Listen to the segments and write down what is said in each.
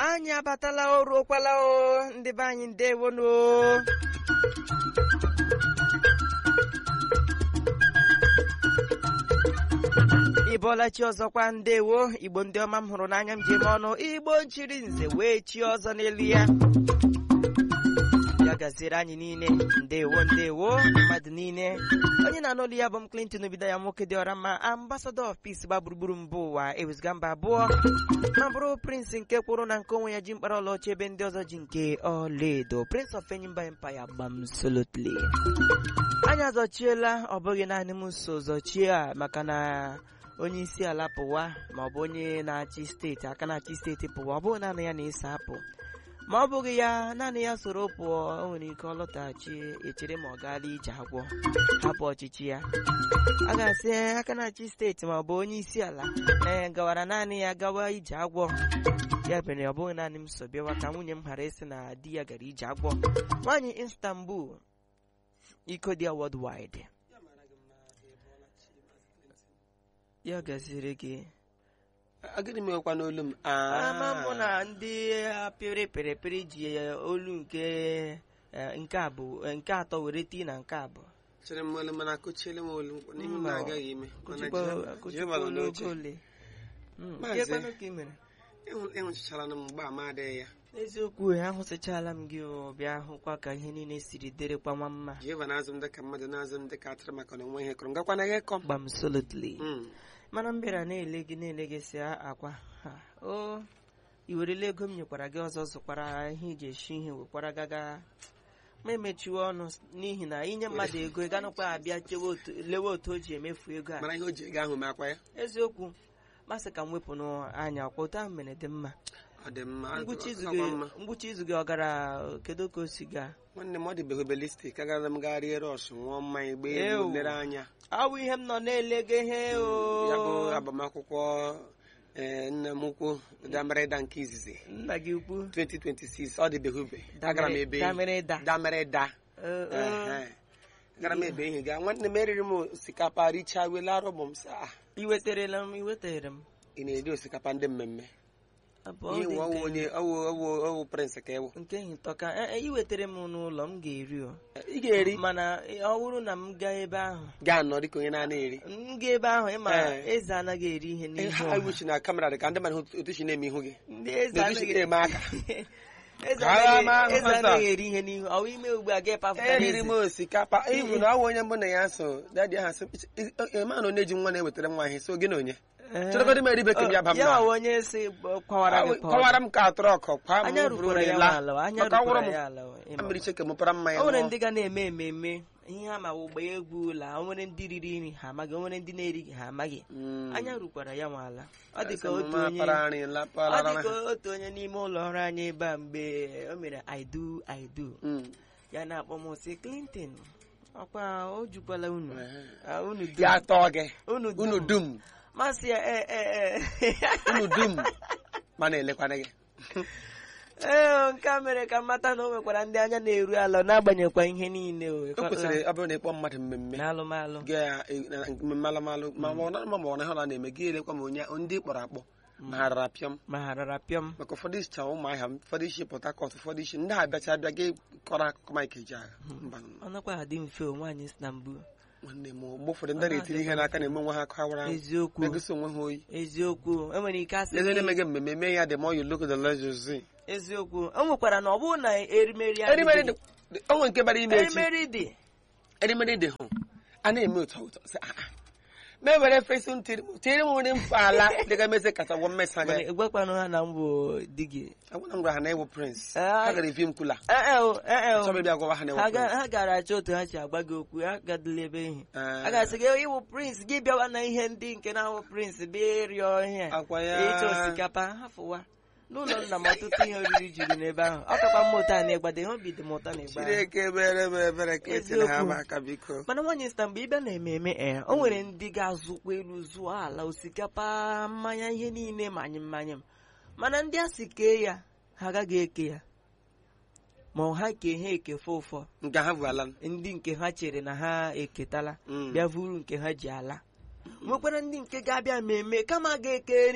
anyị abatala o ruokwala o ndị be anyị ndewonu ịbọọla chi ọzọkwa ndewo igbo ndị ọma m hụrụ n'anya m ji eme ọnụ igbo nchiri nze wee chi ọzọ n'elu ya ya gaziere anyị niile ndewo ndewo mmadụ niile onye na-anụ olu ya bụ m Clinton obido ya nwoke dị ọra mma ambassador of peace gba gburugburu mba ụwa ewezụga mba abụọ ma bụrụ prince nke kwụrụ na nke onwe ya ji mkpara ọlaọcha ebe ndị ọzọ ji nke ọlaedo prince of enyimba empire gbam solotly anyị azọchiela ọ bụghị naanị m so zọchie a maka na onye isi ala pụwa ma ọ bụ onye na-achị steeti aka na-achị steeti pụwa ọ bụghị naanị ya na-eso apụ ma ọ bụghị ya naanị ya soro pụọ o nwere ike ọ lọtaghachi echere ma ọ gaala ije agwọ hapụ ọchịchị ya a ga-asị aka na-achị steeti ma ọ bụ onye isi ala ee gawara naanị ya gawa ije agwọ ya mere ọ bụghị naanị m so bịawa ka nwunye m ghara ịsị na di ya gara ije agwọ nwaanyị Istanbul iko dị ya worldwide ya gaziri gị agịnị mekwa n'olu m ama mụ na ndị pịrị pịrị pịrị ji olu nke eh, nke abụ nke atọ were tii na nke abụọ chere m olu mana akụchiele m olu mkpọ n'ihi Mba. na agaghị ime mana Akụchikwa- Jehova- akụchikwa Jehova nọ olu n'oche oge ole Mm, Maazị. kekwanụ ka ị mere Ịhụ- ịhụchichara na m mgbe ama adịghị ya eziokwu ahụsịchala m gị o, bịa hụkwa ka ihe niile siri dịrịkwa nwa mma Jehova na-azụ m dịka mmadụ na-azụ m dịka atụrụ maka na onwe ihe kọrọ ngakwa na gị kọ gbam solidly Mm. mana m bịara na-ele gị na-ele gị si akwa ha o i werela ego m nyekwara gị ọzọ zụkwara ihe iji esi ihe wekwara gaga ma emechiwe ọnụ s- n'ihi na inye mmadụ ego ị ganụkwa abịa chewe otu lewe otu o ji emefu ego a mara ihe o ji ego ahụ mee akwa ya eziokwu masị ka m wepụ n'anya ọkwa otu ahụ mere dị mma ọ dị mma ngwụcha izu ọ gị kwa mma. ngwụcha izu gị ọ gara kedu ka o si gaa nwanne m ọ dịbeghị obelistik agara m gaa rie rọs ṅụọ mmanya gbaa Ew. egwu lere anya awụ ihe m nọ na-ele gị ihe o ya bụ agbamakwụkwọ ee, nne m ukwu damerịda nke izizi nna gị ukwu 2026 ọ dịbeghị ube agara m ebe damere da damerịda Ee, ee. Ehe. gara m ebe ihe gaa nwanne m eriri m osikapa richaa wela arụ bụ m sị ah i weterela m i wetere m ị na-eri osikapa ndị mmemme Abụọ ihe dị nwe ọwụ nke- onye ọwụ ọwụ ọwụ prịnsị ka ewu nke nhịtọka e- e, i wetere m n'ụlọ m ga-eri o ị ga-eri mana ọ bụrụ na m gaa ebe ahụ gaa nọ dịka onye na-ana eri m gaa ebe ahụ ịma Ee. eze anaghị eri ihe n'ihu ha ọha. wuchi na kamera dị ka ndị mmadụ otu si na-eme ihu gị ndị eze na-etuchi anaghị eme aka eze Ka agha anaghị- ma ahụ eze ọsọ. anaghị eri ihe n'ihu ọ bụ ime ugbu a ga pafụta eriri m osikapa ibu na ọwụ onye mbụ na ya so dadi ha sị ema na onye ji nwa na-ewetara m nwa ihe so gị na onye chọrọgodị m eribe ka m ya ba m ya na nwa onye si kwawara gị pawara. kọwara m ka trọk kwa m anya bụrụ rukwara ya la ala anya maka ọwụrụ rukwara m ya ala ịma. mmiri cheke mụpara mmanya o nwere ṅụọ. ndị ga na-eme ememme ihe ha ma ụgba egwu la o nwere ndị riri nri ha amaghị o nwere ndị na-erighị ha amaghị Mm. anya rukwara ya nwa ala ọ dị ka Asị m, otu ma onye para nri, la para ọ dị ra. ka otu onye n'ime ụlọ ọrụ anyị ebe a mgbe o mere I do I do Mm. ya na-akpọ m sị Clinton ọkwa o jukwala unu Ehe. Ah, unu dum ya tọọ gị unu unu dum dum masị ya e e e unu dum ma na-elekwana gị ee nke a mere ka m mata na o nwekwara ndị anya na-eru ala n'agbanyeghịkwa ihe niile o o kwesịrị ọ bụrụ na ịkpọ mmadụ mmemme n'alụmalụ mmemme alụmalụ ma ọ na ma ọ na ha na-eme gị elekwa ma onye ndị kpọrọ akpọ ma ha rara pịọm ma ha rara pịọm maka ụfọdụ isi chawa ụmụ ahịa ụfọdụ isi Port Harcourt ụfọdụ isi ndị ha bịacha abịa gị kọrọ akụkọ Mike Ejeagha mba ọ nakwa adị mfe o nwaanyị si na mbụ nwanne m mgbe ụfọdụ ndị na-etiri ihe n'aka na-eme onwe ha akụ awara ahụ eziokwu na-egosi onwe ha oyi eziokwu enwere ike asị eze gị- na-eme gị mmemme mee ya dị ma ọ yi look the legends eziokwu o nwekwara na ọ bụrụ na erimeri erimeri adịghị- dị onwe nke bara ime echi erimeri dị erimeri dị hụ a na-eme ụtọ ụtọ sị ah ah. ma e were fesi m tiri tiri m nwere mfe ala dịga meze kacha gwọ mmesa mana gị ịgwakwanụ ha na mbụ di gị agwara m gwara ha na ewu prince Ah. ha gara evi m kula Ee o, ee o. chọba ịbịa gwawa ha na ha ewu ga- prince ha gara achọ otu ha si agwa gị okwu ha gadịla ebe ihe Ah. a ga-asị gị iwu prince gị bịawa na ihe ndị nke na-ahụ prince bịa ịrịọ ihe a. Akwa ya. ịchọ osikapa hafụwa n'ụlọ nna m ọtụtụ ihe oriri juru n'ebe ahụ ọ kakwa mma ụta na ịgbada ihe obi dị m ụtọ na ịgba ahụ. chineke mere m ebere ka etiri ha Eziokwu. m aka biko mana nwaanyị sita mgbe ị bịa na ememe ee o nwere ndị ga-azụkwa elu zụọ ala osikapa mmanya ihe niile manyị mmanya m mana ndị a si kee ya ha agaghị eke ya ma ha kee ha ekefe ụfọ nke ha bụ ala ndị nke ha chere na ha eketala Mm. bịa vuru nke ha ji ala nwekwara ndị nke ga-abịa mmemme kama ga-eke nri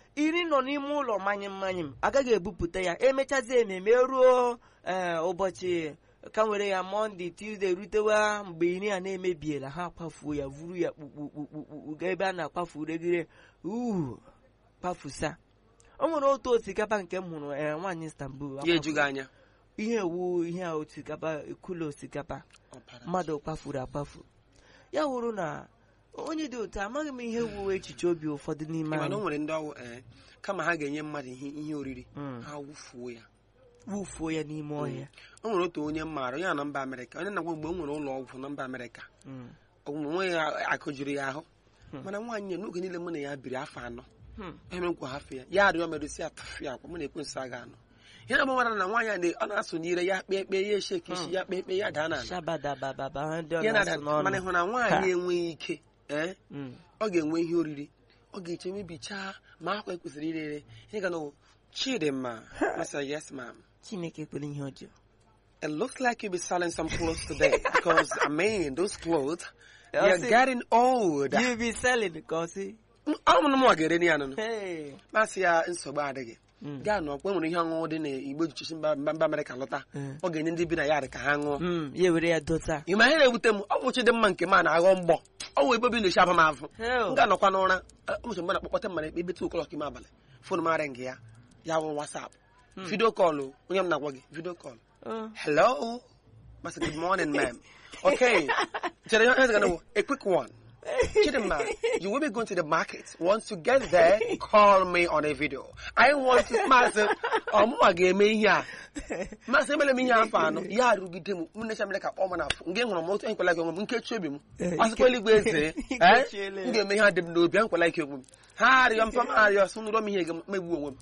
iri nọ n'ime ụlọ manye mmanye m agaghị ebupụta ya emechazi ememe ruo ee ụbọchị ka nwere ya mọnde tuzdee rutewa mgbe iri a na-emebiela ha kwafuo ya vuru ya kpukpukpukpukpu gaa ebe a na-akwafu regire uhu kwafusa o nwere otu osikapa nke m hụrụ ee nwaanyị Istanbul ya ejughị anya ihe ewu ihe a osikapa kụlọ osikapa Ọbara. mmadụ kwafuru akwafu ya wụrụ na onye dị otu a, amaghị m ihe wuo echiche obi ụfọdụ n'ime mana o anyị nwere ndị ọwụ ee kama ha ga-enye mmadụ ihe ihe oriri Mm. ha wụfuo ya wufuo ya n'ime ọhịa o nwere otu onye m maara onye a na mba amerịka onye na-agwa mgbe o nwere ụlọ ọgwụ na mba amerịka Mm. onwe ya akụjiri ya ahụ Hmm. mana nwaanyị ya n'oge niile mụ na ya biri afọ anọ Hmm. ihe m nkwa hafụ ya ya arịọ medosi atụfụ ya akwa mụ na ekwensu aga anọ ihe na mara na nwaanyị a na- ọ na-asụnyere ya kpee kpee ya esheki isi ya kpee kpee ya daa n'ala shabadabababa ha ndị ọ ya na-asụ na-ada mana n'ọnụ ịhụ na nwaanyị enweghị ike ee Mm. ọ ga-enwe ihe oriri ọ ga-eche mebichaa ma akwa ekwesịrị ire ere ihe ga na chidimma masa yes ma'am chineke kwere ihe ọjọọ It looks like you'll be selling some clothes today because I mean those clothes Yeah, they're see. getting old. you be selling ka ọ sị Ọ mụrụ m nwa ga-ere ya nụnụ hey masị ya nsogbu adịghị Mm. gaa nọ kwe nwere ihe ọṅụṅụ dị n'igbo jichichi mba mba mba Amerịka lọta Mm. ọ ga-enye ndị bi na ya ka ha ṅụọ Mm, ya were ya dota ị ma ihe na-ewute m ọ bụ Chidimma nke m a na-aghọ mgbọ ọ wụ ebe obi na-echi aba m afụ Hell. m ga-anọkwa n'ụra ụmụchi mgbe na-akpọkpọta mmadụ ekpe ebe tu o'clock ime abalị fon m arị nke ya ya wụ wasap vidio kọlụ onye m na-agwa gị vidio kọlụ Oh. hello masị good morning ma'am okay chere ihe ga na a quick one Chidimma, you will be going to the market. Once you get there, call me on a video. I want to masị ọmụma ga-eme ihe a masị emere m ihe afọ anọ ya arụgide m m necha mere ka kpọọ m n'afọ nke hụrụ m otu enkwela ike onwe m nkechi obi m Eh, ọsịkwa eluigwe eze eh, Ikechiele. m ga-eme ihe a dị m n'obi enkwela ike onwe m ha arịọ mpa m arịọ sụ nụrọ m ihe ga-megbu onwe m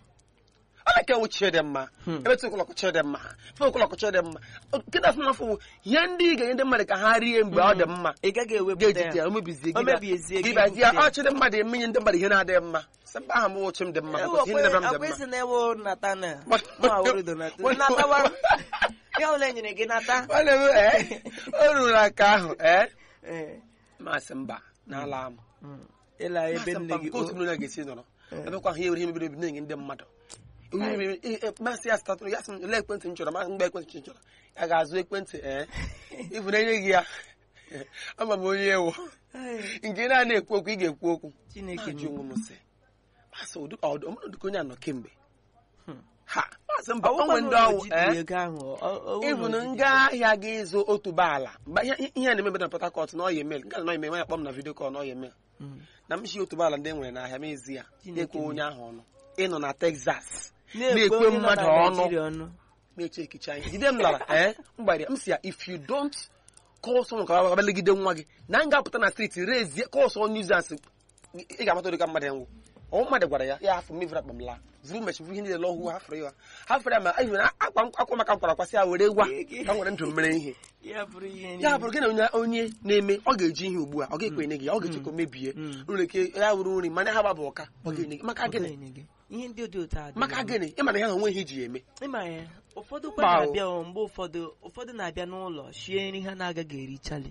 ọ na-eke wụ Chidimma ebe tu ụkọlọkụ Chidimma fe ụkọlọkụ Chidimma nkịta sị n'afọ wụ ihe ndị ị ga-enye ndị mmadụ ka ha rie mgbe ọ dị mma ị gaghị ewepụta ga-ejide ya ya o mebizie O mebiezie gị, gị bazie bupute ya. ọ chịrị mmadụ emenye ndị mmadụ ihe na-adịghị mma sị mba aha m wụchi m dị mma because ihe ndebere m dị mma akwụsị na-ewe nata na What- Mụ awụrụ donata What- natawa ya ole nyere gị nata Nwanne m, ee, o ruru aka ahụ ee Eh, masị mba n'ala m mm. ịla ebe masị nne mba gị nke otu o- onye ga-esi nọrọ Eh. ebekwa ahụ ihe were ihe mebiri ebi na-enye ndị mmadụ Onye mebiri- eh, eh, masị ya statụrụ ya sị m lee ekwentị m chọrọ ma mgbe ekwentị m chọrọ ya ga-azụ ekwentị ee ifu na enye gị ya ama m onye ewu Ai, nke na-ana ekwu okwu ị ga-ekwu okwu Chineke na-ajụ m. onwe m sị masị ọmụdụka onye anọ kemgbe Hmm. ha masị mba Ọ onwe bụkwanụ ndị na o ọwụ jidere ee ego ahụ, ọ- ọ- ọ bụrụ ịbụ na na o nga jidere- ahịa gị ịzụ otuboala mgbe ihe ihe a na-eme na Port Harcourt na ọya emel nke a na ọya emel ya kpọ m na vidio kọl na ọya emel Mm. na m shi otuboala ndị e nwere n'ahịa mezi ya Chineke na-ekwe m. onye ahụ ọnụ ịnọ na Texas Na-ekwe na-ekwe onye nọ mmadụ na ọnụ Naịjirịa ọnụ na-eche ekicha anyị jide m lara ee m gbara ya m si ya if you don't call someone ka ọ legide nwa gị na m ga-apụta na streeti rezie call someone nuisance ị ga-amata ụdị ka mmadụ enwu ọ mmadụ gwara ya ya afọ mmevra akpa m laa vuru mechi vuru ihe niile lọhụ hafụrụ ya hafụrụ ya ma anyị nwere akwa akwa maka m kwara kwasị ya were gwa ka m were ndụ m mere ihe ya bụrụ ihe ya niile. bụrụ gị na onye onye na-eme ọ ga-eji ihe ugbu a ọ ga-ekwe enye gị ya ọ ga-eche ka o mebie Mm. nwere ike ya wuru nri mana ha gbaba ụka ọ ga-enye gị maka Ọ gịnị ga-enye gị. ihe ndị dị otu a dị maka mma. gịnị ịma na ya na onwe ihe iji ya eme ịma ya ụfọdụ kwa Mba o. na-abịa o, mgbe ụfọdụ ụfọdụ na-abịa n'ụlọ shie nri ha na-agaghị erichali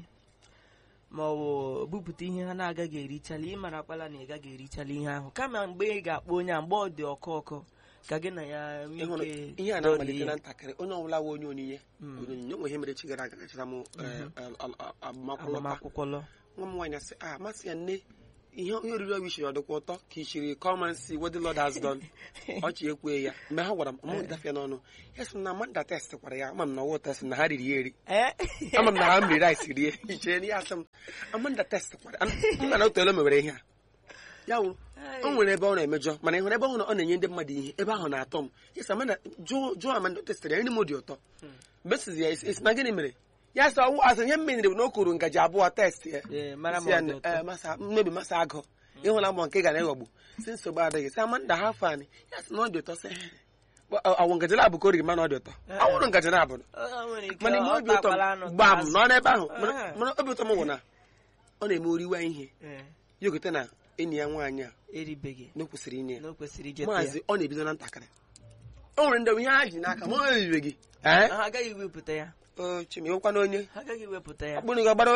ma ọ bụ bupụta ihe ha na-agaghị erichali ịmarakwala na ị gaghị erichali ihe ahụ kama mgbe ị ga-akpọ onye a mgbe ọ dị ọkụ ọkụ ka gị na ya nwee ịhụrụ ike ihe a dọrie na-amalite ya. na ntakịrị onye ọbụla nwe onye onyinye Mm. onye onyinye nwe ihe mere chi gara aga gachara m eh, al- al- al- agbamakwụkwọ lọta. agbamakwụkwọ lọ nwa m nwaanyị asị a masị ya nne ihe ihe oriri ọ bishiri ọ dịkwa ụtọ ka ishiri come and see what the Lord has done ọchị ekwe ya mgbe ha gwara m ọmụ dafe n'ọnụ ya sị m na Amanda test kwara ya ama m na ọwụ test na ha riri ya eri Eh? ama m na ha mmiri rice rie ichere na ya asị m Amanda test kwara m na na otu ole mewere ihe a ya wụ o nwere ebe ọ na-emejọ mana ị hụrụ ebe ọ hụ na ọ na-enye ndị mmadụ ihe ebe ahụ na-atọ m yes Amanda jụọ jụọ Amanda o testara ya nri m dị ụtọ besizi ya esi na gịnị mere ya sị ọwụ asị ihe m menere bụ na o kuru ngaji abụọ test ya Ee, mara ma Si ya ọ dị na- ụtọ. eh, masa mmebi masa agụ ịhụla mbọ nke ga na-eghọgbu si nsogbu adịghị si Amanda ha fani ya sị na ọ dị ụtọ sị awụ ngaji na-abụ ka o riri mana ọ dị ụtọ Eh. ọ bụrụ ngaji na-abụ Ọ nwere ike mana ime ọ obi ụtọ takwala anụ gbaa m azụ. nọ n'ebe ahụ mana Ah. mana obi ụtọ m bụ na ọ na-eme oriwe ihe Eh, ya ogote na enyi ya nwaanyị a eribeghị na o kwesịrị inye ya na o kwesịrị ijeta ya maazị ọ na-ebido na ntakịrị o nwere ndị ihe ha ji n'aka ma ọ eribe gị ee ha agaghị iwepụta ya o chima ịwekwa na onye ha agaghị iwepụta ya akpụrụ gị ọgbara ole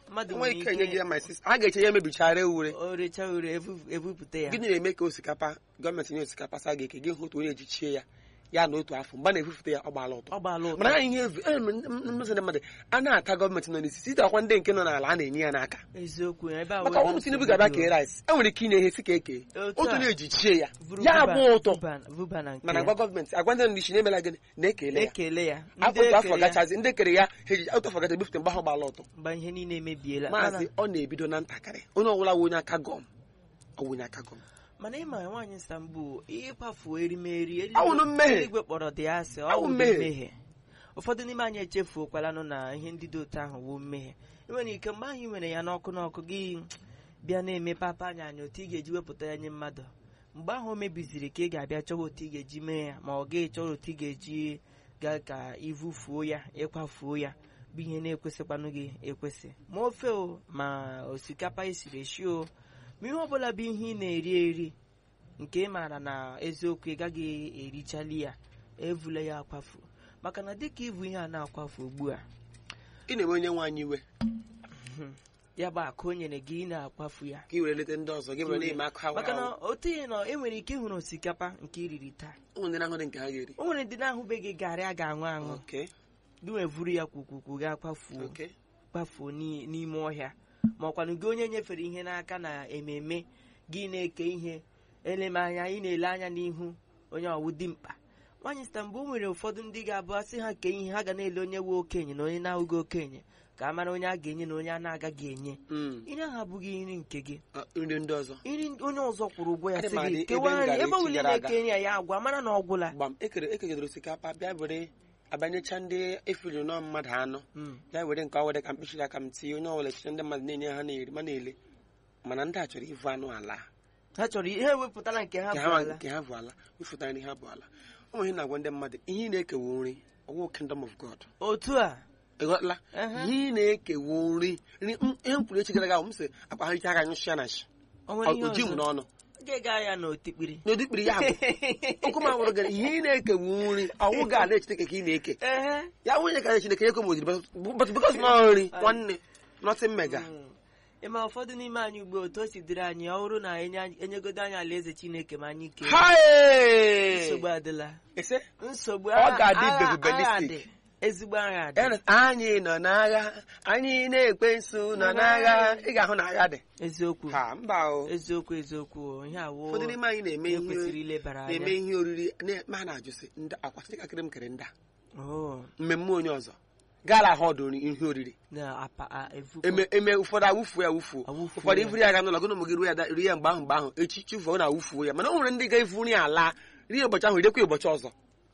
mmadụ enweghị ike enye gị nwere ya my sister ha ga-eche ya emebichara ure o recha ure ebu- ebupụta ya gịnị na-eme ka osikapa gọọmenti nye osikapa sa ga-eke gị hụ otu onye ejichie ya ya na otu afọ mgbe a na-efufute ya ọ gbaala ụtọ ọ gbaala ụtọ mana anyị ihe evu e mmezi ndị mmadụ a na-ata gọọmenti nọ n'isi site akwa ndị nke nọ n'ala a na-enye ya n'aka eziokwu ebe a maka wee ọnwụ Tinubu ga-abịa kee rice e nwere ike inye ihe si ka eke Otu otu a. na-ejichie ya Buru ya vuba- abụ ụtọ vuba- vuba na nke mana ya. gwa gọọmenti agwa ndị nọ n'isi na-emela gịnị na-ekele ya ekele ya afọ ndị otu afọ ekele ya gachazi ndị kere ya ha eji otu afọ gacha ebufute mgbe ahụ gbala ụtọ mgbe ihe niile emebiela maazị Mana- ọ na-ebido na ntakịrị onye ọbụla wụ onye aka gọm ọ wụ onye aka gọm mana ịma nwaanyị Istanbul ịkwafu erimeri eluigwe- Awụnụ mmehie. eluigwe kpọrọ dị asị ọ Awụ wụ mmehie. mmehie ụfọdụ n'ime anyị echefuokwalanụ na ihe ndị dị otu ahụ wụ mmehie ị nwere ike mgbe ahụ ị nwere ya n'ọkụ n'ọkụ gị bịa na-eme papa anya anya otu ị ga-eji wepụta ya nye mmadụ mgbe ahụ o mebiziri ka ị ga-abịa chọwa otu ị ga-eji mee ya ma ọ gaghị chọrọ otu ị ga-eji gaa ka ivufuo ya ịkwafuo ya bụ ihe na-ekwesịkwanụ gị ekwesị ma ofe o ma osikapa esiri esi o ma ihe ọbụla bụ ihe ị na-eri eri nke ị maara na eziokwu ị gaghị erichali ya evula ya akwafu maka na dịka ịbụ ihe a na-akwafu ugbu a ị na-eme onye nwe anyị iwe ya bụ akụ o nyere gị ị na-akwafu ya ka ị were leta ndị ọzọ gị were na-eme akụ hawa maka na hawa otu ihe nọ enwere ike ịhụrụ osikapa nke iriri taa ụmụ ndị na-ahụ dị nke ha ga-eri o nwere ndị na-ahụbeghị garị a ga-aṅụ aṅụ oke gị wevuru ya kwukwukwu gaa kwafuo oke kpafuo n'i- n'ime ọhịa ma ọkwanụ gị onye nyefere ihe n'aka na ememe gị na-eke ihe eleme anya ị na-ele anya n'ihu onye ọwụ dimkpa nwaanyị Istanbul nwere ụfọdụ ndị ga-abụ asị ha kee ihe ha ga na-ele onye wu okenye na onye na-ahụghị okenye ka a mara onye a ga-enye na onye a na-agaghị enye Mm. nri ahụ abụghị nri nke gị Ọ, nri ndị ọzọ nri onye ọzọ kwụrụ ụgwọ ya Adị sị m adị gị ebe kewaa m nri gara ebe echi ọbụla ị gara aga. na-eke nri ya ya agwa mara na ọ gwụla gbam ekere ekegidere osikapa bịa were abanyecha ndị efiri nọ mmadụ anọ Mm. ya were nke ọ were ka mkpịsịrị aka m tinye onye ọbụla echiche ndị mmadụ na-enye ha na-eri ma na-ele mana ndị a chọrọ ịvụ anụ ala ha chọrọ ihe ewepụtala nke ha nke bụ ha ala nke ha bụ ala wefụta nri ha bụ ala ụmụ ihe na-agwa ndị mmadụ ihe ị na-ekewu nri ọwụ kingdom of god otu a ịghọtala Ehe. ihe ị na-ekewu nri nri m- ihe m kwuru echi gara aga m sị akpa ha ike aka nyụsịa na shi o nwere ihe oji m ọzọ n'ọnụ ga-ega ya n'otikpiri n'ụdị kpiri ya bụ okwu m awụrụ gị ihe ị na-ekewu nri ọwụ ga ala chineke ka ị na-eke ehe ya nwunye ka chineke ya ekom ojiri but because na nri nwanne nothing mega Mm. ịma ụfọdụ n'ime anyị ugbo otu o si dịrị anyị ọ bụrụ na enye- enyegodo anyị alaeze chineke ma anyị kee Hai! nsogbu adịla Ese? nsogbu Ọ agha- ga-adị agha- begubelistic. agha dị. ezigbo agha dị Ernest, anyị nọ n'agha anyị na-ekpe nso nọ n'agha ị ga-ahụ na agha dị eziokwu ha mba o eziokwu eziokwu o. ihe awụ ụfọdụ n'ime anyị na-eme ihe kwesịrị ihe ilebara na-eme anya ihe oriri na- ma ha na-ajụsị ndị akwa chinekakịrị m kere ndị a Oh, mmemme onye ọzọ gaala ahụ ọdụ ihe oriri na apa a- efu eme eme ụfọdụ awụfuo ya awụfuo Awụfuo ụfọdụ ya. ifuru ya ga n'ụlọ gị na ụmụ gị ruo ya da- rie ya mgbe ahụ mgbe ahụ echi chụfuo na awụfuo ya mana o nwere ndị ga-efu nri ala rie ụbọchị ahụ riekwa ụbọchị ọzọ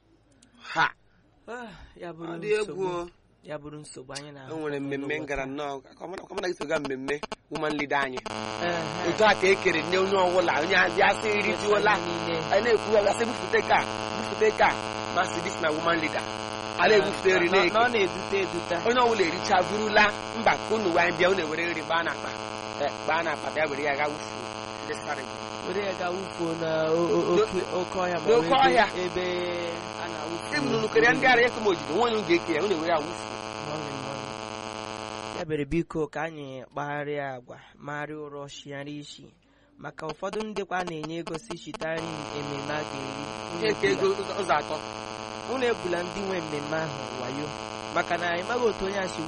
ha Ah, ya ọ bụrụ dị egwu nsogbu o. ya bụrụ nsogbu anyị na o nwere mmemme m gara nnọọ ka ọ mara gị soga mmemme woman leader anyị Ehe. otu a ka e kere nne onye ọbụla onye abịa sị rijuola niile a na-ekwu asị bufute ka bufute ka masị dis na woman leader a na-ebufute nri na na-eke ọ na-edute edute onye ọbụla ericha burula mba ka unu wee bịa unu ewere nri gbaa n'akpa Eh, gbaa n'akpa bịa were ya ga wufuo ndị sarị were ya ga wufuo na o- o- oke- oke ọhịa ma ọ bụ n'oke ebe- ọhịa. ebe a na-awụfu sim nunu kere ndị ara ekom ojide nwe onye ga-eke ya unu ewere ya wufuo Morning, morning. ya bere biko ka anyị kpagharịa agwa magharịa ụrọ shigharịa isi maka ụfọdụ ndịkwa na-enye ego si shita nri ememme a ga-eri ihe nke ego ụzọ ụzọ atọ unu ebula ndị nwe mmemme ahụ wayo maka na anyị maghị otu onye a si